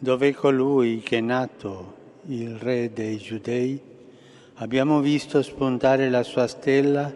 dove colui che è nato il re dei giudei, abbiamo visto spuntare la sua stella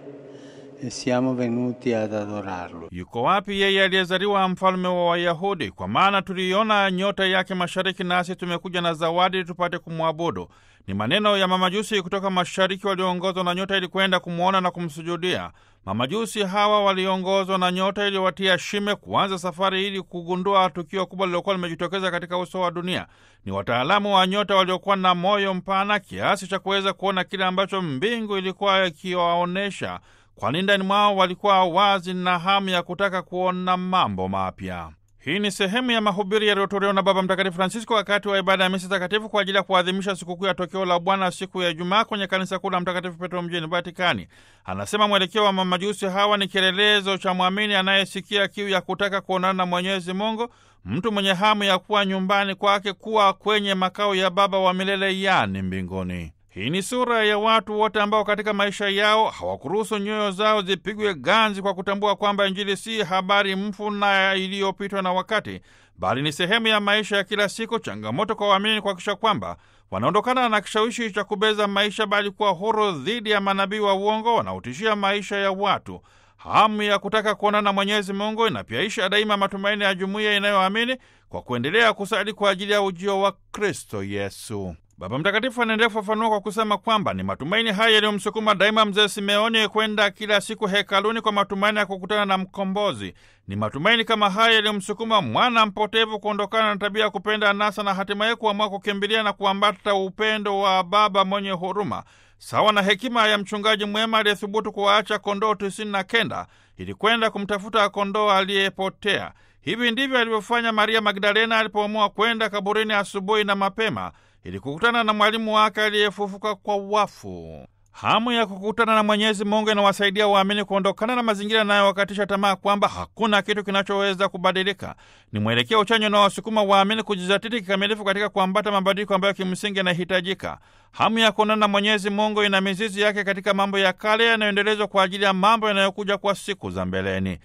e siamo venuti ad adorarlo. Yuko wapi yeye aliyezaliwa mfalme wa Wayahudi? Kwa maana tuliiona nyota yake mashariki, nasi tumekuja na zawadi tupate kumwabudu. Ni maneno ya mamajusi kutoka mashariki walioongozwa na nyota ili kwenda kumwona na kumsujudia. Mamajusi hawa waliongozwa na nyota iliyowatia shime kuanza safari ili kugundua tukio kubwa lililokuwa limejitokeza katika uso wa dunia. Ni wataalamu wa nyota waliokuwa na moyo mpana kiasi cha kuweza kuona kile ambacho mbingu ilikuwa ikiwaonyesha, kwani ndani mwao walikuwa wazi na hamu ya kutaka kuona mambo mapya. Hii ni sehemu ya mahubiri yaliyotolewa na Baba Mtakatifu Francisco wakati wa ibada ya misa takatifu kwa ajili ya kuadhimisha sikukuu ya tokeo la Bwana siku ya Ijumaa kwenye kanisa kuu la Mtakatifu Petro mjini Vatikani. Anasema mwelekeo wa mamajusi hawa ni kielelezo cha mwamini anayesikia kiu ya kutaka kuonana na Mwenyezi Mungu, mtu mwenye hamu ya kuwa nyumbani kwake, kuwa kwenye makao ya Baba wa milele, yani mbinguni. Hii ni sura ya watu wote ambao katika maisha yao hawakuruhusu nyoyo zao zipigwe ganzi kwa kutambua kwamba Injili si habari mfu na iliyopitwa na wakati, bali ni sehemu ya maisha ya kila siku. Changamoto kwa waamini kuhakikisha kwamba wanaondokana na kishawishi cha kubeza maisha, bali kuwa huru dhidi ya manabii wa uongo wanaotishia maisha ya watu. Hamu ya kutaka kuonana na Mwenyezi Mungu inapiaisha daima matumaini ya jumuiya inayoamini kwa kuendelea kusali kwa ajili ya ujio wa Kristo Yesu. Baba Mtakatifu anaendelea kufafanua kwa kusema kwamba ni matumaini haya yaliyomsukuma daima mzee Simeoni kwenda kila siku hekaluni kwa matumaini ya kukutana na Mkombozi. Ni matumaini kama haya yaliyomsukuma mwana mpotevu kuondokana na tabia ya kupenda anasa na hatimaye kuamua kukimbilia na kuambata upendo wa Baba mwenye huruma, sawa na hekima ya mchungaji mwema aliyethubutu kuwaacha kondoo tisini na kenda ili kwenda kumtafuta kondoo aliyepotea. Hivi ndivyo alivyofanya Maria Magdalena alipoamua kwenda kaburini asubuhi na mapema ili kukutana na mwalimu wake aliyefufuka kwa wafu. Hamu ya kukutana na Mwenyezi Mungu inawasaidia waamini kuondokana na mazingira yanayowakatisha tamaa kwamba hakuna kitu kinachoweza kubadilika. Ni mwelekeo uchanya unaowasukuma waamini kujizatiti kikamilifu katika kuambata mabadiliko ambayo kimsingi yanahitajika. Hamu ya kuonana na Mwenyezi Mungu ina mizizi yake katika mambo ya kale yanayoendelezwa kwa ajili ya mambo yanayokuja kwa siku za mbeleni.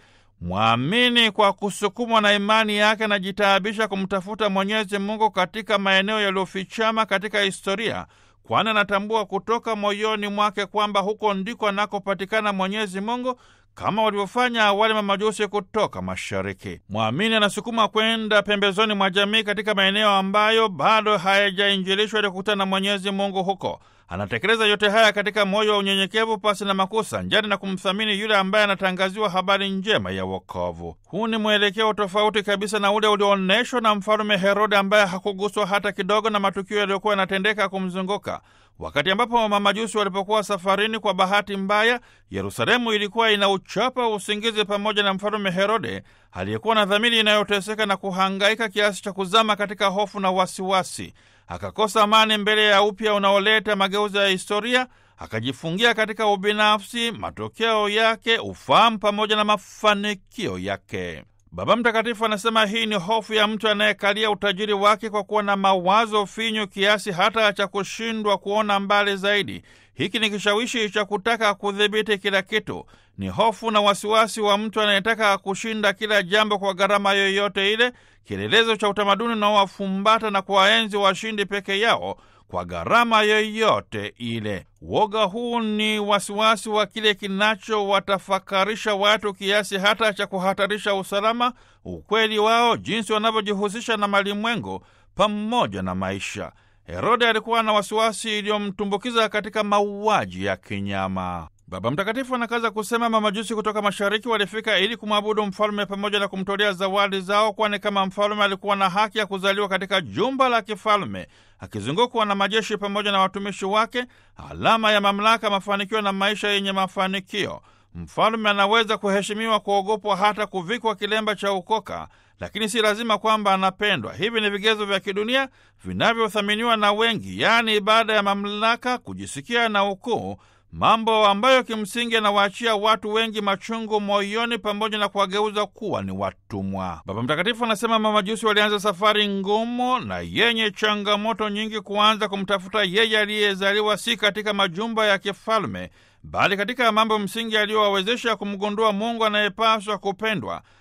Mwamini kwa kusukumwa na imani yake anajitaabisha kumtafuta Mwenyezi Mungu katika maeneo yaliyofichama katika historia, kwani anatambua kutoka moyoni mwake kwamba huko ndiko anakopatikana Mwenyezi Mungu, kama walivyofanya wale mamajusi kutoka mashariki. Mwamini anasukuma kwenda pembezoni mwa jamii katika maeneo ambayo bado hayajainjilishwa ili kukutana na Mwenyezi Mungu huko. Anatekeleza yote haya katika moyo wa unyenyekevu, pasi na makosa, njani na kumthamini yule ambaye anatangaziwa habari njema ya wokovu. Huu ni mwelekeo tofauti kabisa na ule ulioonyeshwa na mfalume Herode, ambaye hakuguswa hata kidogo na matukio yaliyokuwa yanatendeka kumzunguka. Wakati ambapo mamajusi walipokuwa safarini, kwa bahati mbaya, Yerusalemu ilikuwa inauchapa usingizi pamoja na mfalume Herode aliyekuwa na dhamiri inayoteseka na kuhangaika kiasi cha kuzama katika hofu na wasiwasi. Akakosa amani mbele ya upya unaoleta mageuzi ya historia, akajifungia katika ubinafsi, matokeo yake ufahamu pamoja na mafanikio yake. Baba Mtakatifu anasema hii ni hofu ya mtu anayekalia utajiri wake kwa kuwa na mawazo finyu kiasi hata cha kushindwa kuona mbali zaidi. Hiki ni kishawishi cha kutaka kudhibiti kila kitu. Ni hofu na wasiwasi wa mtu anayetaka kushinda kila jambo kwa gharama yoyote ile, kielelezo cha utamaduni unaowafumbata na kuwaenzi washindi peke yao kwa gharama yoyote ile. Woga huu ni wasiwasi wa kile kinachowatafakarisha watu kiasi hata cha kuhatarisha usalama, ukweli wao, jinsi wanavyojihusisha na malimwengu pamoja na maisha. Herode alikuwa na wasiwasi iliyomtumbukiza katika mauaji ya kinyama. Baba Mtakatifu anakaza kusema mamajusi kutoka mashariki walifika ili kumwabudu mfalme pamoja na kumtolea zawadi zao, kwani kama mfalme alikuwa na haki ya kuzaliwa katika jumba la kifalme akizungukwa na majeshi pamoja na watumishi wake, alama ya mamlaka, mafanikio na maisha yenye mafanikio. Mfalme anaweza kuheshimiwa, kuogopwa, hata kuvikwa kilemba cha ukoka, lakini si lazima kwamba anapendwa. Hivi ni vigezo vya kidunia vinavyothaminiwa na wengi, yaani ibada ya mamlaka, kujisikia na ukuu mambo ambayo kimsingi anawaachia watu wengi machungu moyoni pamoja na kuwageuza kuwa ni watumwa. Baba Mtakatifu anasema mamajusi walianza safari ngumu na yenye changamoto nyingi kuanza kumtafuta yeye aliyezaliwa si katika majumba ya kifalme, bali katika mambo msingi aliyowawezesha kumgundua Mungu anayepaswa kupendwa,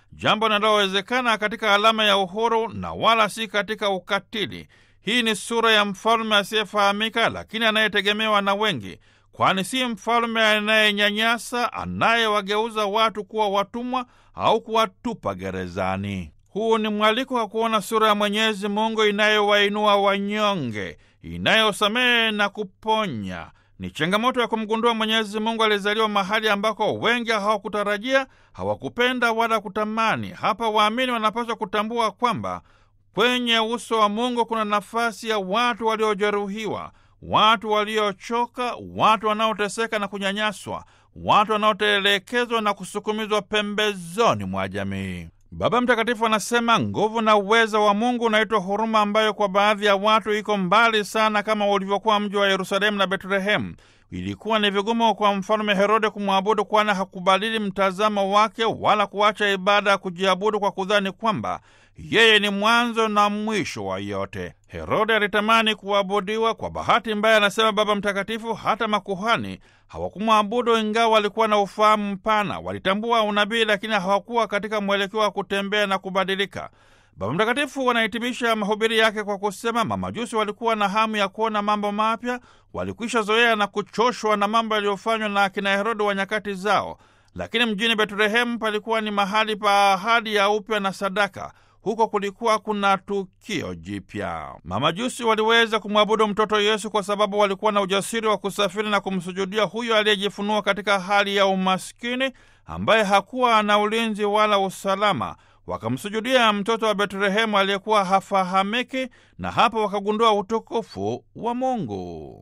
jambo linalowezekana katika alama ya uhuru na wala si katika ukatili. Hii ni sura ya mfalme asiyefahamika, lakini anayetegemewa na wengi, kwani si mfalme anayenyanyasa, anayewageuza watu kuwa watumwa au kuwatupa gerezani. Huu ni mwaliko wa kuona sura ya Mwenyezi Mungu inayowainua wanyonge, inayosamehe na kuponya. Ni changamoto ya kumgundua Mwenyezi Mungu alizaliwa mahali ambako wengi hawakutarajia, hawakupenda wala kutamani. Hapa waamini wanapaswa kutambua kwamba kwenye uso wa Mungu kuna nafasi ya watu waliojeruhiwa, watu waliochoka, watu wanaoteseka na kunyanyaswa, watu wanaotelekezwa na kusukumizwa pembezoni mwa jamii. Baba Mtakatifu anasema nguvu na uweza wa Mungu unaitwa huruma, ambayo kwa baadhi ya watu iko mbali sana, kama ulivyokuwa mji wa Yerusalemu na Betlehemu. Ilikuwa ni vigumu kwa mfalme Herode kumwabudu, kwani hakubadili mtazamo wake wala kuacha ibada ya kujiabudu kwa kudhani kwamba yeye ni mwanzo na mwisho wa yote. Herode alitamani kuabudiwa. Kwa bahati mbaya, anasema Baba Mtakatifu, hata makuhani hawakumwabudu, ingawa walikuwa na ufahamu mpana. Walitambua unabii, lakini hawakuwa katika mwelekeo wa kutembea na kubadilika. Baba Mtakatifu wanahitimisha mahubiri yake kwa kusema mamajusi walikuwa na hamu ya kuona mambo mapya, walikwisha zoea na kuchoshwa na mambo yaliyofanywa na akina Herode wa nyakati zao. Lakini mjini Betlehemu palikuwa ni mahali pa ahadi ya upya na sadaka. Huko kulikuwa kuna tukio jipya. Mamajusi waliweza kumwabudu mtoto Yesu kwa sababu walikuwa na ujasiri wa kusafiri na kumsujudia huyo aliyejifunua katika hali ya umaskini, ambaye hakuwa na ulinzi wala usalama. Wakamsujudia mtoto wa Betlehemu aliyekuwa hafahamiki, na hapo wakagundua utukufu wa Mungu.